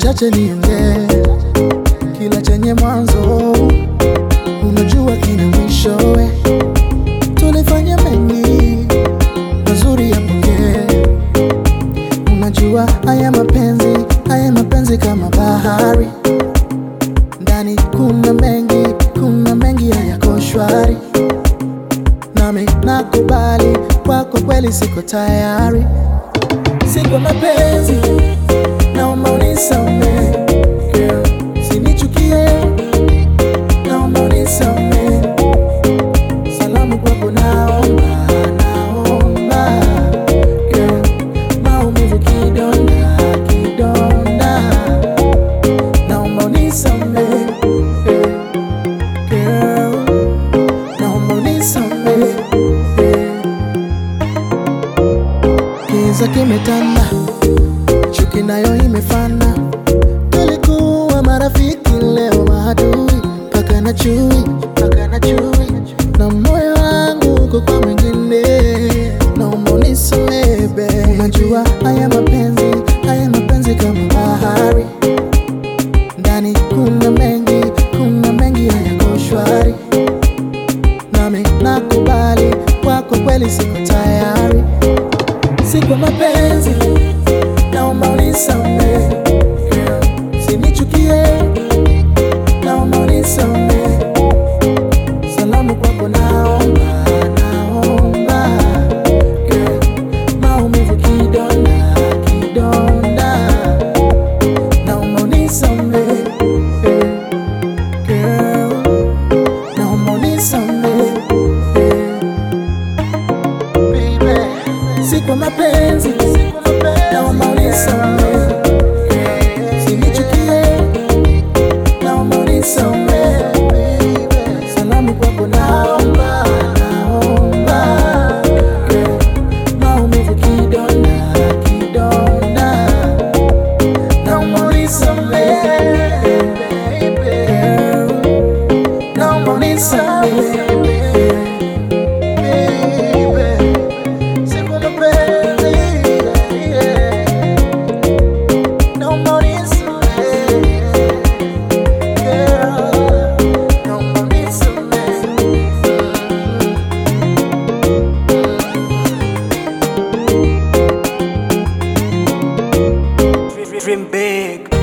machache niongee, kila chenye mwanzo unajua kina mwishowe. Tulifanya mengi mazuri yapokee, unajua haya mapenzi, haya mapenzi kama bahari, ndani kuna mengi, kuna mengi hayako shwari, nami nakubali, kwako kweli siko tayari, si kwa mapenzi naomba unisamehe girl, sinichukie, naomba unisamehe. Salamu kwako naomba, naomba girl, maumivu kidonda, kidonda, naomba unisamehe girl, naomba unisamehe Kiza kimetanda chuki nayo imefana, tulikuwa marafiki, leo maadui, paka na chui, paka na chui, na moyo wangu uko kwa mwingine, naomba unisamehe babe. Unajua haya mapenzi, haya mapenzi kama bahari, ndani kuna mengi, kuna mengi hayako shwari, nami nakubali, kwako kweli siko tayari, si kwa mapenzi naomba unisamehe girl, sinichukie, naomba unisamehe. Salamu kwako naomba, naomba girl, maumivu kidonda, kidonda, naomba unisamehe girl, naomba unisamehe baby, si kwa mapenzi, naomba unisamehe, sinichukie, naomba unisamehe, salamu kwako naomba, naomba, girl, maumivu kidonda, kidonda, naomba unisamehe, girl, naomba unisamehe, baby. Siku mapenzi, yeah. Naomba unisamehe, girl. Naomba unisamehe. Dream big.